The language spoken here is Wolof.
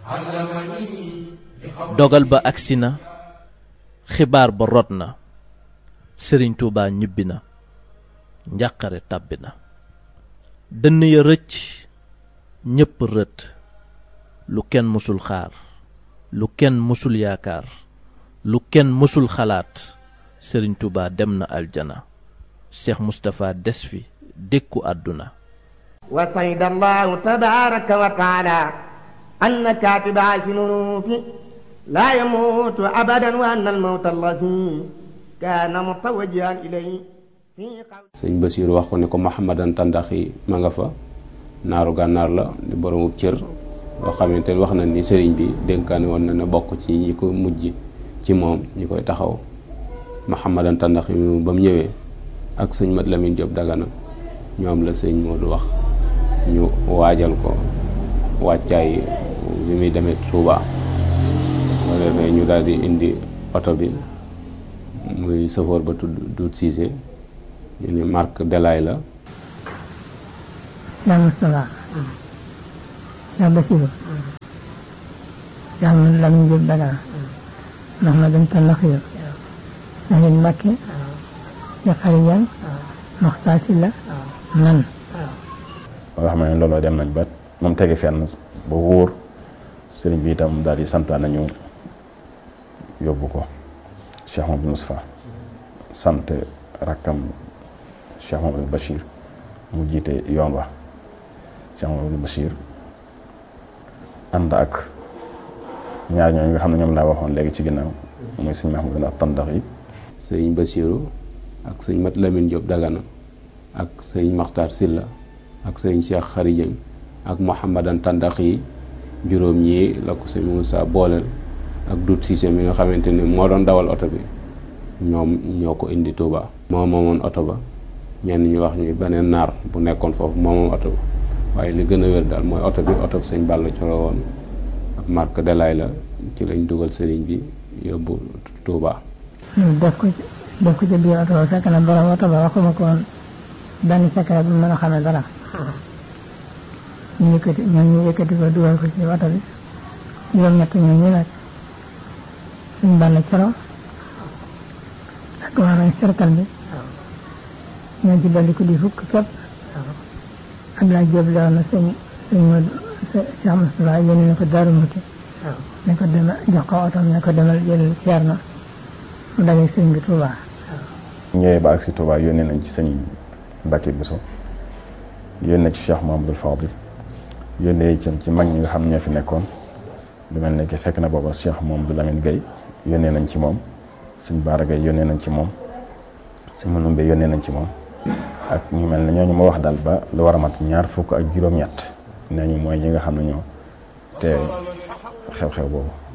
dogal ba agsi na xibaar ba rot na sëriñ tuubaa ñibbi na njàqare tàbbi na dënn ya rëcc ñépp rët lu kenn mësul xaar lu kenn mësul yaakaar lu kenn mësul xalaat sëriñ tuubaa dem na aljana seex mustapha des fi dékku àdduna wa sayda allahu tabaraka wa taala anna katiba sinunuufi laa yamuutu abadan wa anna almawta allazi kaana mutawajjihan ilayhi sëñ Basiiru wax ko ne ko Mouhamadan Tandaxi ma nga fa naaru gànnaar la di boromub cër loo xamante ne wax na ni sëriñ bi dénkaane woon na ne bokk ci ñi ko mujj ci moom ñi koy taxaw Mouhamadan Tandaxi mi ba mu ñëwee ak sëñ Mat Lamin Jóob Dagana ñoom la sëñ Moodu wax ñu waajal ko wàccaay bi muy demee Tuuba boo defee ñu daal di indi oto bi muy safoor ba tudd Duut Siise ñu ni marque Delaay la yaa Moustapha yaa Basiru yaa Mat Lamin Jóob Dagana ndax ma dem Tandaxi Sëriñ Mbàkke ya xarijan Maxtaar Sylla man ba nga xam ne looloo dem nañ ba moom tege fenn ba wóor sëriñ bi itam daal di santaan nañu yóbbu ko Cheikh Mamadou Moustapha sant rakkam Cheikh Mamadou Bachir mu jiite yoon wa Cheikh Mamadou Bachir ànd ak ñaar ñooñu nga xam ne ñoom laa waxoon léegi ci ginnaaw muy sëñ Mahmoud ak tandax yi sëñ Basiiru ak sëñ Mat Lamin Jóob Dagana ak sëñ Maxtaar Silla ak sëñ Cheikh Xarijëng ak Mouhamadan Tandax yi juróom ñii la ko sëñ Moussa booleel ak Dut Siise mi nga xamante ni moo doon dawal oto bi ñoom ñoo ko indi Touba. moo moomoon oto ba ñenn ñu wax ñu beneen naar bu nekkoon foofu moo moom oto ba waaye li gën a wér daal mooy oto bi oto bi sëñ Balla Coro woon ak marque Delaay la ci lañ dugal sëriñ bi yóbbu Touba. def ko ci def ko ci biir oto ba fekk na borom oto ba waxuma ko woon benn secret bu mën a xamee dara ñu yëkkati ñoom ñu yëkkati ko dugal ko ci oto bi juróom-ñett ñoom ñu nag suñ Balla Coro ak waa nañ cercle bi ñoo ci dolli ko di fukk képp Abdoulaye Diop la woon na sëñ sëñ Modou Cheikh Moustapha yónni na ko Daaru Muti ne ko demal jox ko otom ne ko demal jël Ceerno mu dalee sëñ bi Touba ñëwee ba ak si Touba yónnee nañ ci sëñ Mbacke Bousso yónnee ci Cheikh Mahamadul Fadil yónnee itam ci mag ñi nga xam ne ñoo fi nekkoon lu mel ne que fekk na booba Cheikh Mahamadou Lamine Gueye yónnee nañ ci moom sëñ Baara Gueye yónnee nañ ci moom sëñ Manoumbe yónnee nañ ci moom ak ñu mel ne ñooñu ma wax daal ba lu war a mat ñaar fukk ak juróom-ñett nee ñu mooy ñi nga xam ne ñoo te xew-xew boobu